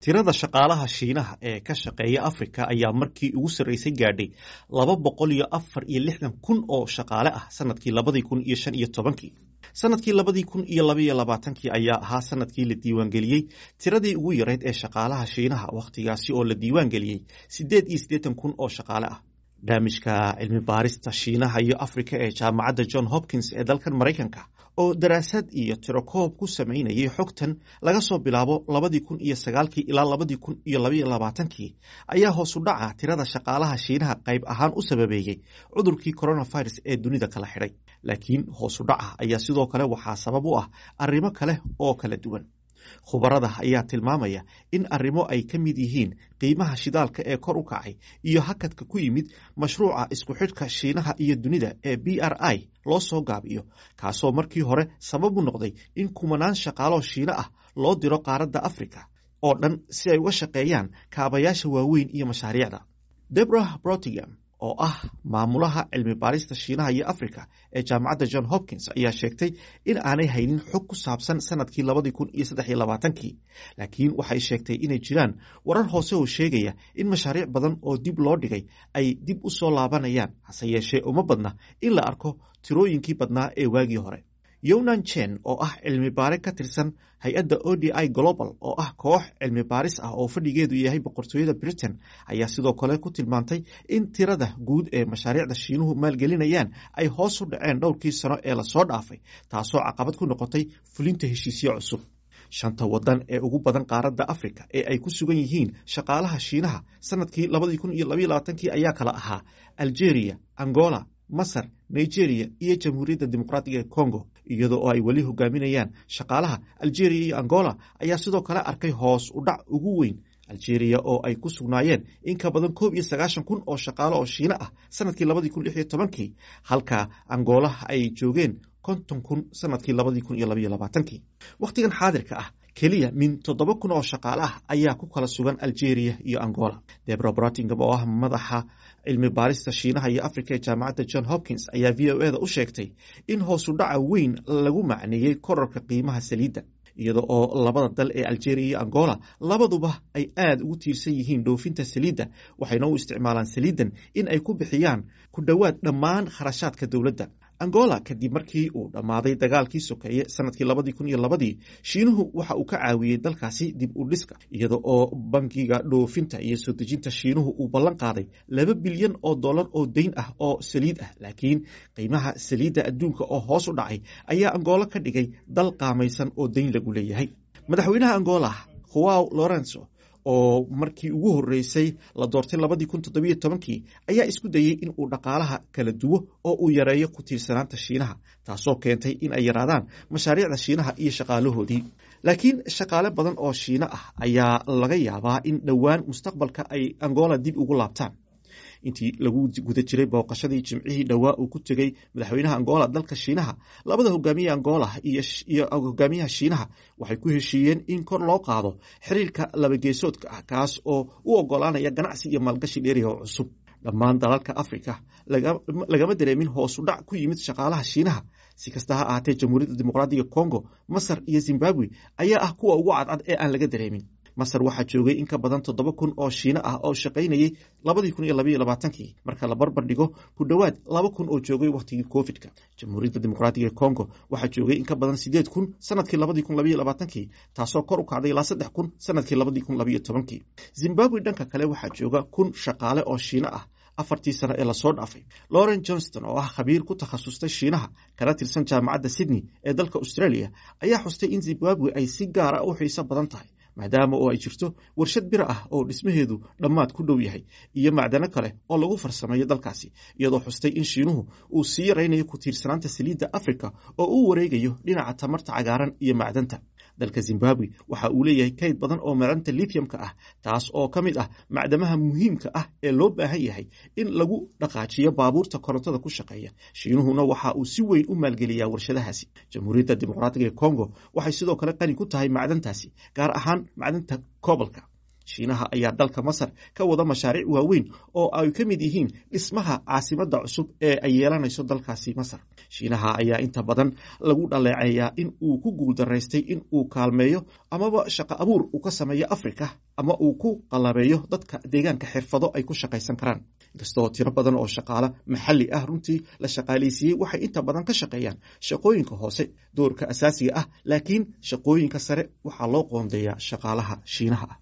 tirada shaqaalaha shiinaha ee ka shaqeeya afrika ayaa markii ugu sarreysay gaadhay laba boqol iyo afar iyo lixdan kun oo shaqaale ah sanadkii labadii kun iyo shan iyo tobankii sanadkii labadii kun iyo labaiyo labaatankii ayaa ahaa sanadkii la diiwaangeliyey tiradii ugu yareyd ee shaqaalaha shiinaha wakhtigaasi oo la diiwaangeliyey siddeed iyo siddeetan kun oo shaqaale ah barnaamijka cilmi baarista shiinaha iyo afrika ee jaamacadda john hopkins ee dalkan maraykanka oo daraasad iyo tirokoob ku samaynayay xogtan laga soo bilaabo labadii kun iyo sagaalkii ilaa labadii kun iyo labaiyo labaatankii ayaa hoosu dhaca tirada shaqaalaha shiinaha qayb ahaan u sababeeyey cudurkii coronavirus ee dunida kala xidhay laakiin hoosu dhaca ayaa sidoo kale waxaa sabab u ah arrimo kale oo kala duwan khubarada ayaa tilmaamaya in arrimo ay ka mid yihiin qiimaha shidaalka ee kor u kacay iyo hakadka ku yimid mashruuca isku xidhka shiinaha iyo dunida ee b r i loo soo gaabiyo kaasoo markii hore sabab u noqday in kumanaan shaqaaloo shiino ah loo diro qaaradda afrika oo dhan si ay uga shaqeeyaan kaabayaasha waaweyn iyo mashaariicda deborah brotigam oo ah maamulaha cilmi baarista shiinaha iyo afrika ee jaamacadda john hopkins ayaa sheegtay in aanay haynin xog ku saabsan sanadkii labadii kun iyo saddex iyo labaatankii laakiin waxay sheegtay inay jiraan warar hoose oo sheegaya in mashaariic badan oo dib loo dhigay ay dib u soo laabanayaan hase yeeshee uma badna in la arko tirooyinkii badnaa ee waagii hore yonan chen oo ah cilmi baare ka tirsan hay-adda o d i global oo ah koox cilmi baaris ah oo fadhigeedu yahay boqortooyada britain ayaa sidoo kale ku tilmaantay in tirada guud ee mashaariicda shiinuhu maalgelinayaan ay hoos u dhaceen dhowrkii sano ee lasoo dhaafay taasoo caqabad ku noqotay fulinta heshiisyo cusub shanta wadan ee ugu badan qaaradda afrika ee ay ku sugan yihiin shaqaalaha shiinaha sanadkii labadii kun iyo labaiyo labaatankii ayaa kala ahaa algeria angola masar nigeria iyo jamhuuriyadda dimuqraatiga ee congo iyadoo oo ay weli hogaaminayaan shaqaalaha algeria iyo angola ayaa sidoo kale arkay hoos u dhac ugu weyn algeria oo ay ku sugnaayeen in ka badan koob iyo sagaashan kun oo shaqaale oo shiino ah sanadkii labadii kun lix iyo tobankii halka angoolaha ay joogeen konton kun sanadkii labadii kun iyo labaiyo labaatankii wakhtigan xaadirka ah keliya min toddoba kun oo shaqaale ah ayaa ku kala sugan algeria iyo angola debro bratingam oo ah madaxa cilmi baarista shiinaha iyo afrika ee jaamacadda john hopkins ayaa v o eda u sheegtay in hoosu dhaca weyn lagu macneeyey korarka qiimaha saliidda iyada oo labada dal ee algeria iyo angola labaduba ay aada ugu tiirsan yihiin dhoofinta saliidda waxayna u isticmaalaan saliiddan in ay ku bixiyaan ku dhowaad dhammaan kharashaadka dowladda angola kadib markii uu dhammaaday dagaalkii sokeeye sanadkii labadii kun iyo labadii shiinuhu waxa uu ka caawiyey dalkaasi dib u dhiska iyada oo bankiga dhoofinta iyo soo dejinta shiinuhu uu ballan qaaday laba bilyan oo dollar oo deyn ah oo saliid ah laakiin qiimaha saliidda adduunka oo hoos u dhacay ayaa angola ka dhigay dal qaamaysan oo deyn lagu leeyahay madaxweynaha angola huaw lorenzo oo markii ugu horreysay la doortay labadii kun toddobiyo tobankii ayaa isku dayey in uu dhaqaalaha kala duwo oo uu yareeyo ku tiirsanaanta shiinaha taasoo keentay in ay yaraadaan mashaariicda shiinaha iyo shaqaalahoodii laakiin shaqaale badan oo shiino ah ayaa laga yaabaa in dhowaan mustaqbalka ay angola dib ugu laabtaan intii lagu guda jiray booqashadii jimcihii dhowaa uu ku tegey madaxweynaha angola dalka shiinaha labada hogaamiye angola iyo hogaamiyaha shiinaha waxay ku heshiiyeen in kor loo qaado xiriirka labageesoodka ah kaas oo u ogolaanaya ganacsi iyo maalgashi dheeriha oo cusub dhammaan dalalka afrika lagama dareemin hoosu dhac ku yimid shaqaalaha shiinaha si kasta ha ahaatee jamhuuriyadda dimuqraadiga congo masar iyo zimbabwe ayaa ah kuwa ugu cadcad ee aan laga dareemin masar waxaa joogay in ka badan toddoba kun oo shiino ah oo shaqaynayey labadii kun iyo labaiyo labaatankii marka la barbar dhigo ku dhowaad laba kun oo joogay wakhtigii covid-ka jamhuuriyadda dimuqraatiga ee congo waxaa joogay in ka badan siddeed kun sanadkii labadii kun labaiyo labaatankii taasoo kor u kacday ilaa saddex kun sanadkii labadii kun labaiyo tobankii zimbabwe dhanka kale waxaa jooga kun shaqaale oo shiino ah afartii sano ee lasoo dhaafay lauren johnston oo ah khabiir ku takhasustay shiinaha kana tirsan jaamacadda sydney ee dalka australia ayaa xustay in zimbabwe ay si gaara u xiiso badan tahay maadaama oo ay jirto warshad bira ah oo dhismaheedu dhammaad ku dhow yahay iyo macdano kale oo lagu farsameeyo dalkaasi iyadoo xustay in shiinuhu uu sii yaraynayo ku tiirsanaanta saliidda afrika oo uu wareegayo dhinaca tamarta cagaaran iyo macdanta dalka zimbabwe waxa uu leeyahay kayd badan oo macdanta lithiumka ah taas oo ka mid ah macdamaha muhiimka ah ee loo baahan yahay in lagu dhaqaajiyo baabuurta korontada ku shaqeeya shiinuhuna waxa uu si weyn u maalgeliyaa warshadahaasi jamhuuriyadda dimuqraatiga ee congo waxay sidoo kale qani ku tahay macdantaasi gaar ahaan macdanta kobolka shiinaha ayaa dalka masar ka wada mashaariic waaweyn oo ay ka mid yihiin dhismaha caasimadda cusub ee ay yeelanayso dalkaasi masar shiinaha ayaa inta badan lagu dhaleeceeyaa in uu ku guuldaraystay in uu kaalmeeyo amaba shaqo abuur uu ka sameeyo afrika ama uu ku qalabeeyo dadka deegaanka xirfado ay ku shaqaysan karaan inkastoo tiro badan oo shaqaale maxalli ah runtii la shaqaalaysiiyey waxay inta badan ka shaqeeyaan shaqooyinka hoose doorka asaasiga ah laakiin shaqooyinka sare waxaa loo qoondeeyaa shaqaalaha shiinaha ah